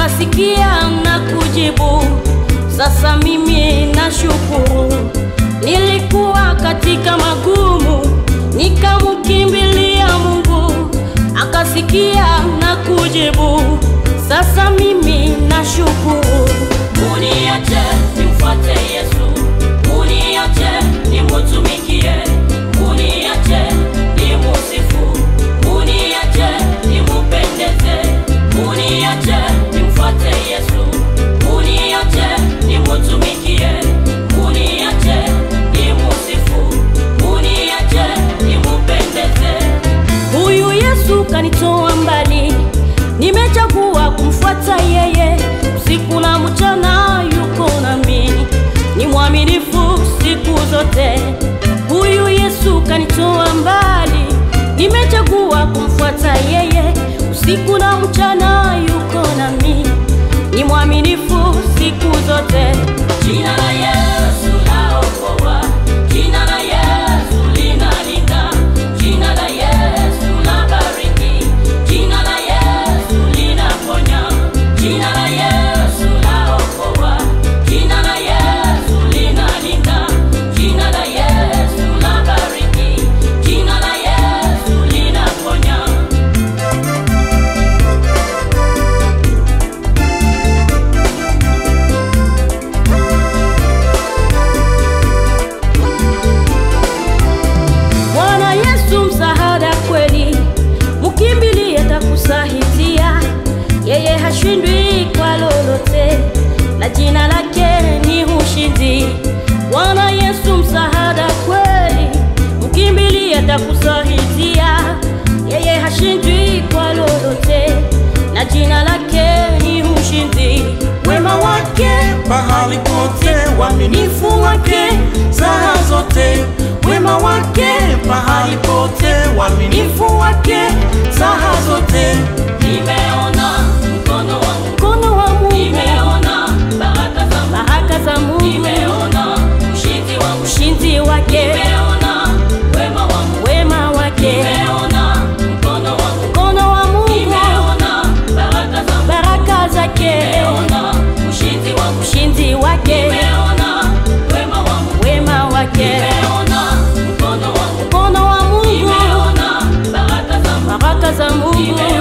akasikia na kujibu. Sasa mimi nashukuru, nilikuwa katika magumu, nikamkimbilia Mungu, akasikia na kujibu. Sasa mimi nashukuru. Uniache nimfuate Yesu, uniache nimutumikie, uniache nimusifu, uniache nimupendeze, uniache nimfuate Yesu, uniache nimutumikie, uniache nimusifu, uniache nimupendeze. Huyu Yesu kanitoa mbali, nimechagua kumfuata yeye, usiku na mchana yuko nami, ni mwaminifu siku zote. Huyu Yesu kanitoa mbali, nimechagua kumfuata yeye, usiku na mchana yuko nami, ni mwaminifu siku zote. Jina la Yesu laokoa, jina la Yesu linalinda, jina la Yesu labariki, jina la Yesu linaponya, jina la Yesu laokoa, jina la Yesu linalinda, jina la Yesu labariki, jina la Yesu linaponya. Bwana Yesu msaada kweli, mkimbilie atakusaidia. Yeye hashindwi kwa lolote, na jina lake ni ushindi. Bwana Yesu msaada kweli, mkimbilie atakusaidia. Yeye hashindwi kwa lolote, na jina lake ni ushindi. wema wake pahali pote, uaminifu wake saa zote, wema wake pahali pote, uaminifu wake saa zote. Nimeona mkono wa Mungu, Mkono wa Mungu, nimeona baraka za Mungu, baraka za Mungu, nimeona ushindi wa Mungu, ushindi wake, nimeona wema wa Mungu, wema wake, nimeona mkono wa Mungu, mkono wa Mungu, nimeona baraka za Mungu, baraka zake, nimeona ushindi wa Mungu, ushindi wake, nimeona wema wa Mungu, wema wake, nimeona mkono wa Mungu, mkono wa Mungu, nimeona baraka za Mungu, baraka za Mungu,